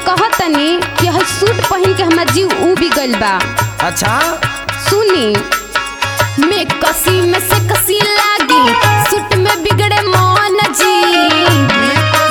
कहतनी कि हई सूट पहन के हमार जीव उबी गइल बा अच्छा सुनी में कसी में से कसी लागी सूट में बिगड़े मन जी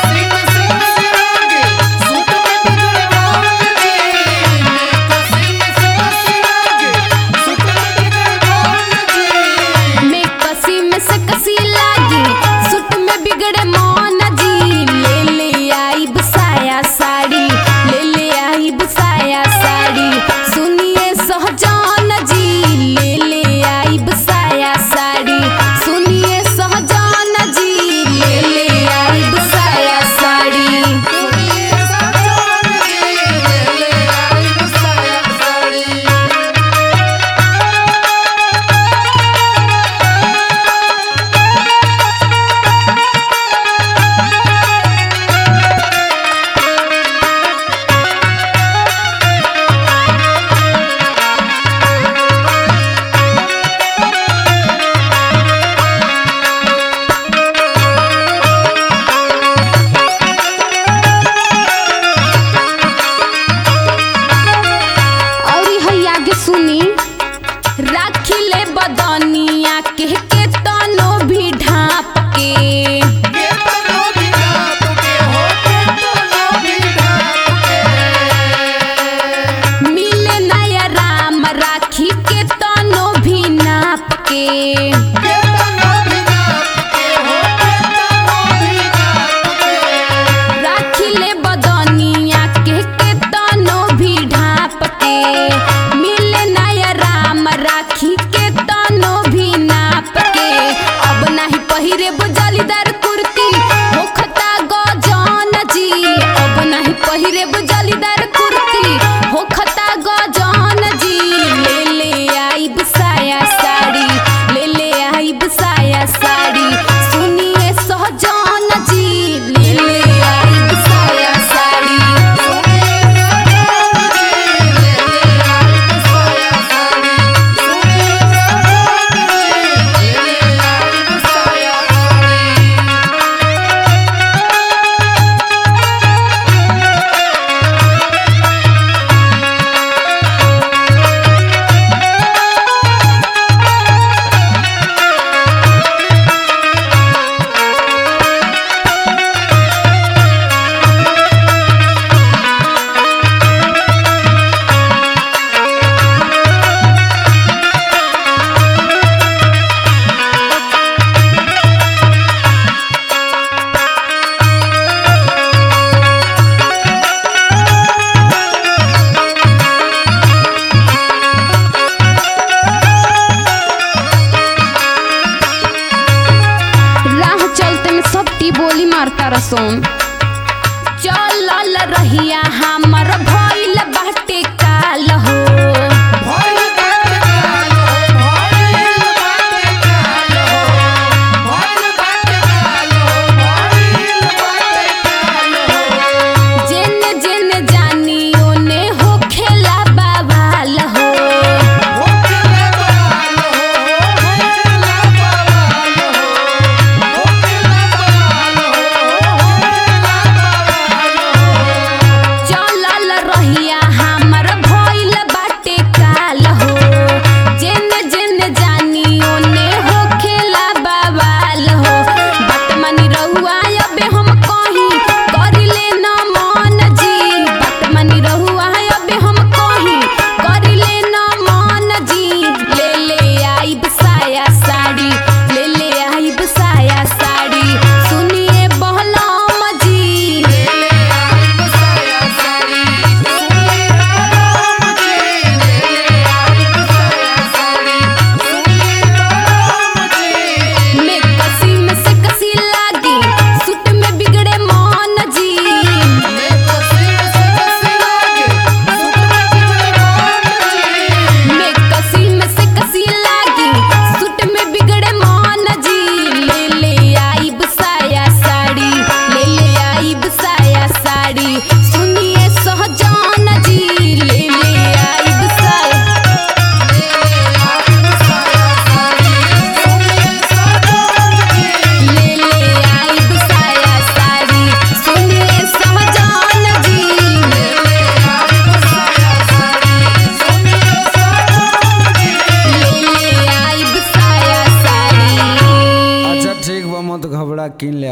में कसी में से कसी लागी सूट में बिगड़े मन जी ले ले आई बसाया साड़ी ले ले आई बसाया साड़ी सुनिए सहजान जी ले ले आई बसाया साड़ी सुनिए सहजान जी ले ले आई बसाया साड़ी और है आगे सुनी राखी ले बदनिया के के तनो भी ढाप के मिले नया राम राखी के तनो भी नाप के राखी ले बदनिया के के तनो भी ढाप के मिले नया राम राखी के तनो भी नाप के अब नाही पहिरे बुजलीदार कुर्ती होखता गजन जी अब नाही पहिरे बुजलीदार कुर्ती होखता गजन जी ले ले आई बसाया साड़ी ले ले आई बसाया साड़ी सुनिए सहजान जी ले ले आई बसाया साड़ी राह चलते में सब टी बोली मारता रसोन चलल रहिया हमर भइल बाटे काल हो जेने जेने जानी ओने हो खेला बाबाल हो चल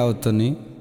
आवतनी